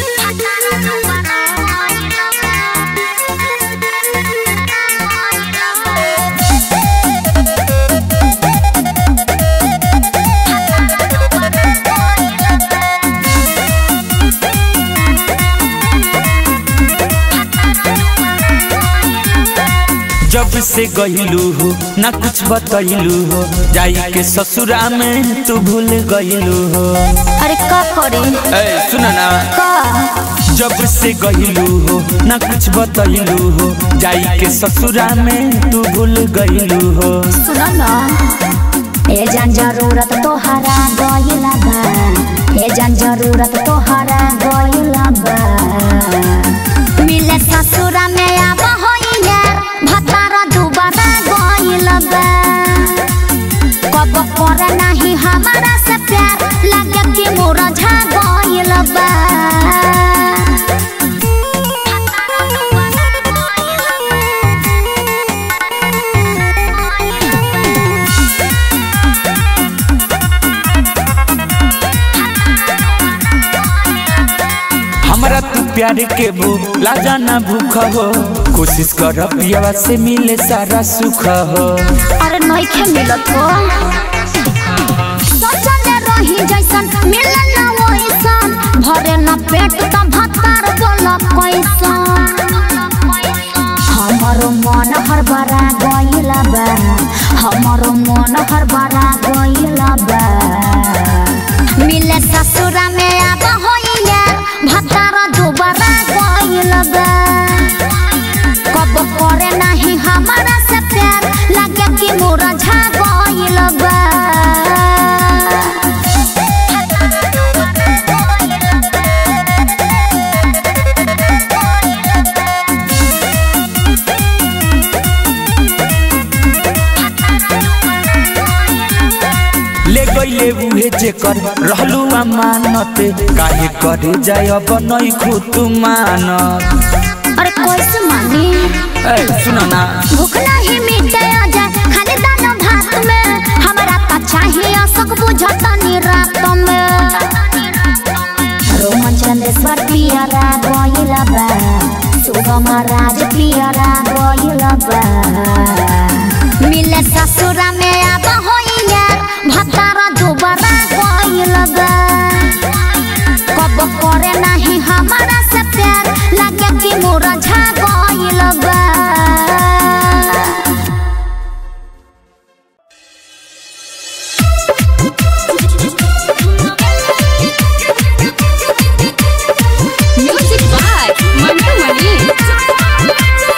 जब से गईलू हो ना कुछ बतैलू हो जाई के ससुरा में तू भूल गईलू हो अरे का करे ए सुना ना का जब से गईलू हो ना कुछ बतैलू हो जाई के ससुरा में तू भूल गईलू हो सुन न ए जान जरूरत तोहरा गइला बा ए जान जरूरत तोहरा गइला बा मिले ससुरा में आब होइया भतार दुबारा गइला बा कब करे नाही हमारा से प्यार लगे कि मोरा झा गइला बा हमरा तू प्यार के भूख लाजा ना भूख हो कोशिश कर पियावा से मिले सारा सुख हो अरे नइखे मिलत हो सोचले रही जैसन मिले ना वैसन भरे ना पेट त भतार बोल कैसन हमरो मन हर बरा गइला बा हमरो मन हर बरा गइला बा मिले ससुरा में आब होइया भतार दुबारा गइला बा कब करे नाही हमारा से प्यार लगे कि मोरा झा गइल बा ले गईले उहे जेकर रहलू अमानत काहे करे जाय अब नई खुद मानत अरे कैसे मानी ए सुना ना भूख नहीं मिटे जा खाली दाना भात में हमरा त चाहिए सब बुझतनी रात में रोमन चंदेश्वर पियरा गइल बा सुगम राज पियरा गइल बा मिले ससुरा में आब होइया भतार दुबारा गइल बा कब करे नाही हमारा से प्यार लगे कि मोरा झा गइल बा म्यूजिक बाय मंटू मणि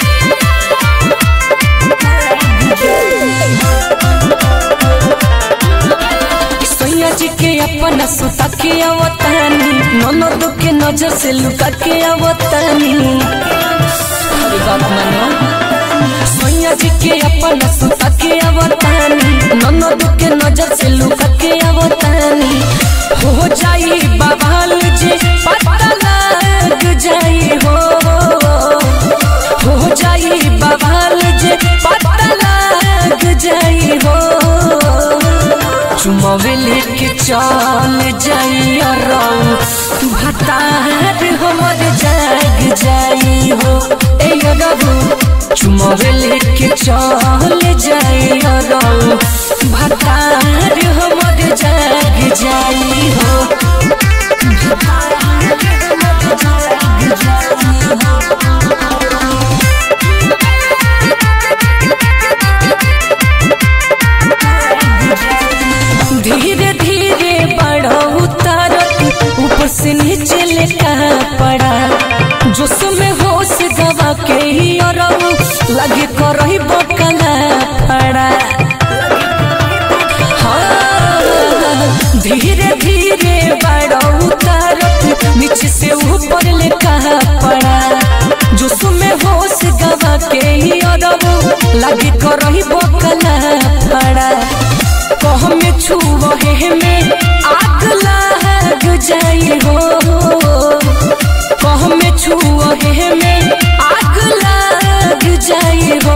सैया जी के अपना सुता के अवतानी ननद के नजर से लुका के अवतानी अरे बात मानो सैया जी के अपना सुता के अवतानी ननद के नजर से लुका के अवतानी हो जाई बवाल जी पता लग जाई हो हो जाई बवाल जी पता लग जाई हो चुमावे लेके चल जाई रंग भतार हमर जाग जाई हो ए रघु चुमावे लेके चल जाई रंग भतार हमर जाग जाई हो भतार हमर जाग जाई हो धीरे धीरे बढ़ो उतार ऊपर से नीचे लेका पड़ा जोश में होश गवा के ही और लगे करही बकला फड़ा हाँ, धीरे धीरे बढ़ो उतार नीचे से ऊपर लेका पड़ा जोश में होश गवा के ही और लगे करही बकला फड़ा कह में छुए में आग लग जाई हो कह में छुए में आग लग जाई हो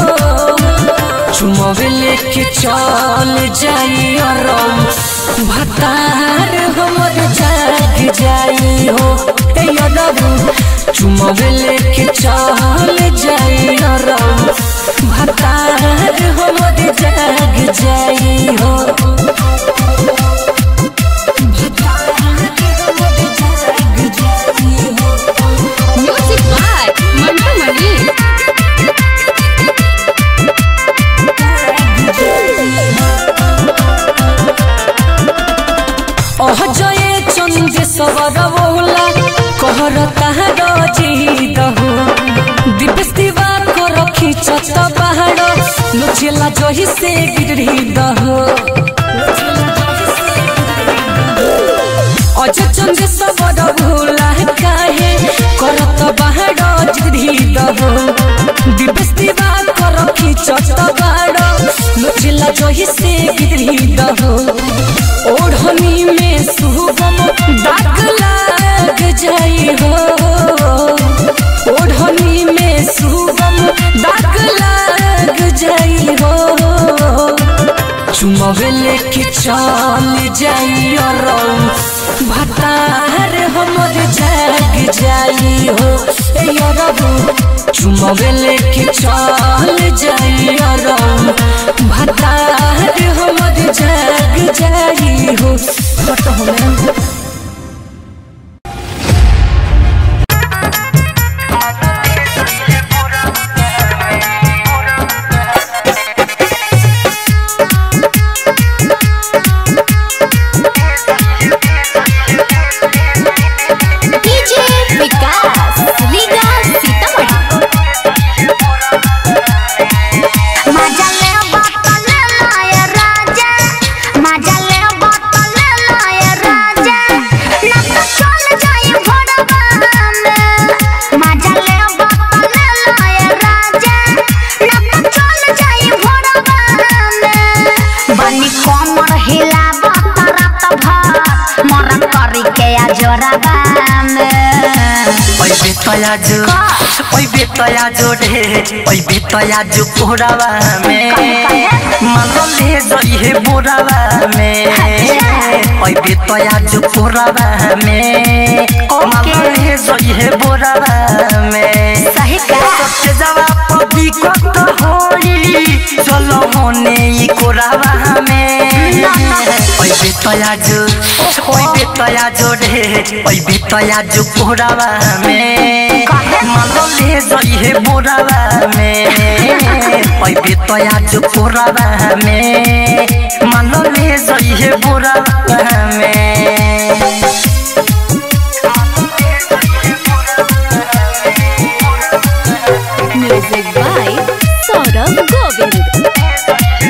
चुमवे लेके चल जाई और भतार हमर जाग जाई हो ए रबू चुमावे लेके चल जाई रबू भतार हमर जाग जाई हो भतार हमर जाग जाई हो म्यूजिक बाय मंटू मनी अह जये चंदे सवर बोला कहर ताहार जीद हो दिवस दिवा को रखी चत पहाड़ लुचेला जही से गिरही दहो अज चंदे सवर भोला काहे करत पहाड़ गिरही दहो दिवस दिवा को रखी चत पहाड़ लुचेला जही से गिरही दहो ओढ़नी में सुगम दाग लाग जाई हो ओढ़नी में सुगम दाग लाग जाई हो चुमवे लेके चल जाई और भतार हमर जाग जाई हो ए रबू चुमवे लेके चल जाई और भतार हमर जाग जाई हो हट होने डीजे विकास लीगा सीतामढ़ी मजा ले बात ले लाए राजा मजा ले बात ले लाए राजा ना तो चल जाई भोरवा में मजा ले बात ले लाए राजा ना तो चल जाई भोरवा में बनी कोमर हिलावा रात भर मर करी के आ जोराबा में ओइ बेतया जो ओइ बेतया जो ढे ओइ बेतया जो कोरावा में मालल ले जई हे बोरावा में ओइ बेतया जो कोरावा में मालल ले जई हे बोरावा में सही का सबसे जवाब पदी कत होई चलो होने ई कोरावा में ओइ बेतया जो ओइ बेतया जो ढे ओइ बेतया जो कोरावा में मालल ले जई हे बोरावा में ओइ बेतया जो कोरावा में मालल ले जई हे बोरावा में म्यूजिक बाय सौरभ गोविंद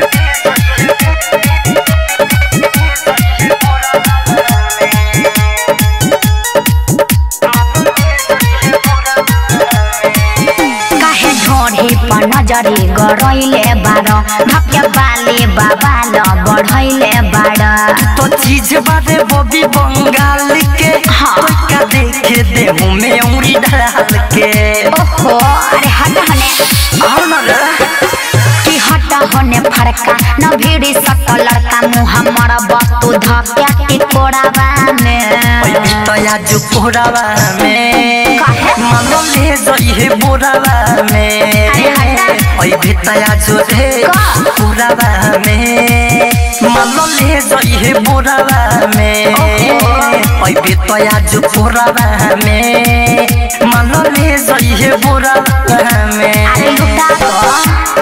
काहे ढोढ़ी पर नजरी गरैले बार धक्के बाले बाबा ल बढ़ैले बार तो चीज बारे बॉबी बंगाल के हाँ। तो का देखे दे मुंह में उंगली डाल के ओहो अरे हट हने आओ ना रे कि हट हने फड़का न भीड़ी सट लड़का मुँह हमर बतू धक्या के कोड़ावा में ओइ बितया जो कोरावा में काहे? मानो ले जई हे बोरावा में अरे हटा। ओइ बितया जो रे का? कोरावा में मानो ले जई हे बोरावा में ओहो। ओइ बितया जो कोरावा में मानो ले जई हे बोरावा में अरे लुटा दो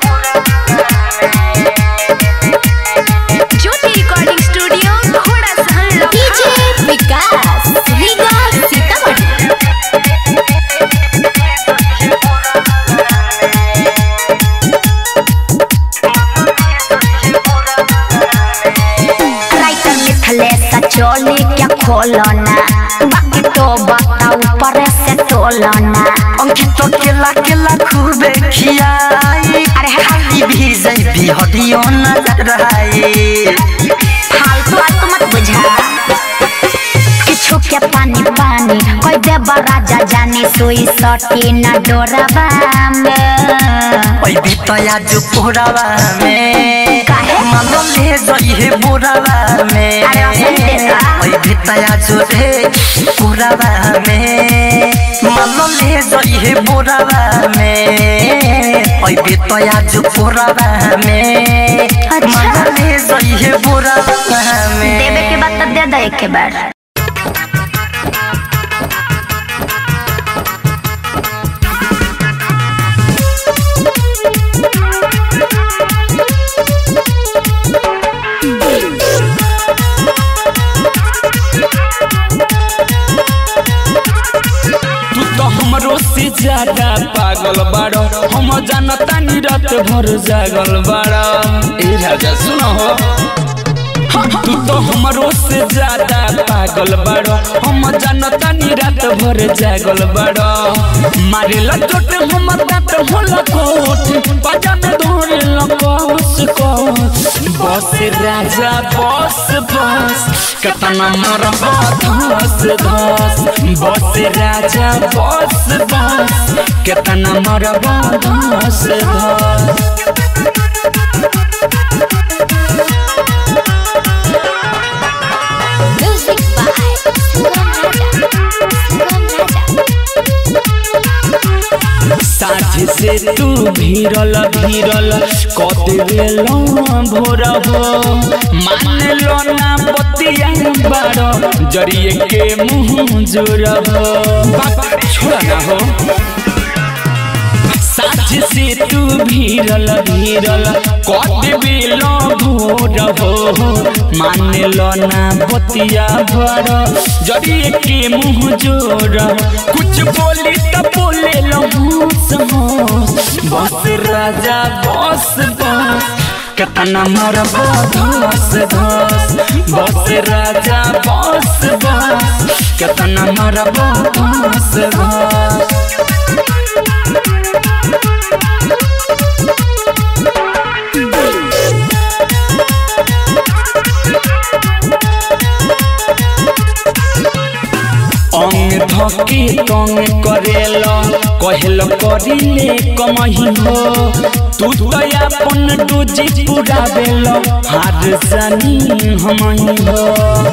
ज्योति रिकॉर्डिंग स्टूडियो घोड़ा सहन डीजे विकास लीगा सीतामढ़ी राइटर मिथले सचोली क्या खोलना बाकी तो बताओ ऊपर से तोलना अंकित केला केला खूबे खियाई अरे खाली भी जई भी हदियो नजर आई फालतू आलतू मत बुझा किछु के पानी पानी कोई देव राजा जानी सुई सटी न डोरबा में ओइ बितया जो कोरावा में काहे? मानो ले जई हे बोरावा में अरे असली देशा। ओइ बितया जो रे कोरावा में माल ले जइहे बोरावा में अइबे तया जो बोरावा में अच्छा। माल ले जइहे बोरावा में देवे के बाद तो दे दे एक के बार तू तो हमरो से ज्यादा पागल बाड़ो हम जानता नी रात भर जागल बाड़ा ए राजा सुनो हो तू तो हमरो से ज्यादा पागल बाड़ो हम जानता नी रात भर जागल बाड़ो मारे ला चोट हमर दांत होला कोट बाजा में धोरे ला कस कस बस राजा बस बस कतना मरबा धस धस बस राजा बस बस कतना मरबा धस धस म्यूजिक बाय सुगम राजा सुगम राजा साझ से तू भीरल भीरल कत भोर हो मान लो ना बतिया बारो जरिए के मुंह जोर हो बाप छोड़ा ना हो साझ से तू भीरल भीरल कत बेलो भोर हो मान लो ना बतिया भर जरिए के मुंह जोर कुछ बोली तो बोले लो होश होश बस राजा बस बस कतना मोर धस धस बस राजा बस बस कतना मोर धस धस अंग धके तंग करेल कहल करिले कमही हो तू तो अपन डोजी पूरा बेल हार जानी हमही हो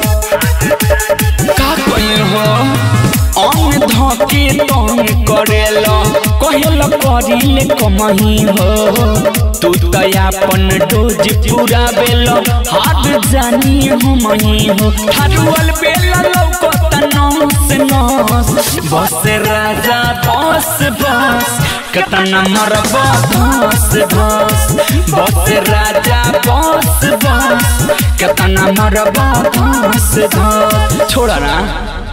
का कही हो अंग धके तंग करेल कहल करिले कमही हो तू तो अपन डोज पूरा बेल हार जानी हमही हो ठारुअल बेल लौकत नस नस बस राजा बस बस कतना मरब धस धस बस राजा बस बस कतना मरब धस धस छोड़ा ना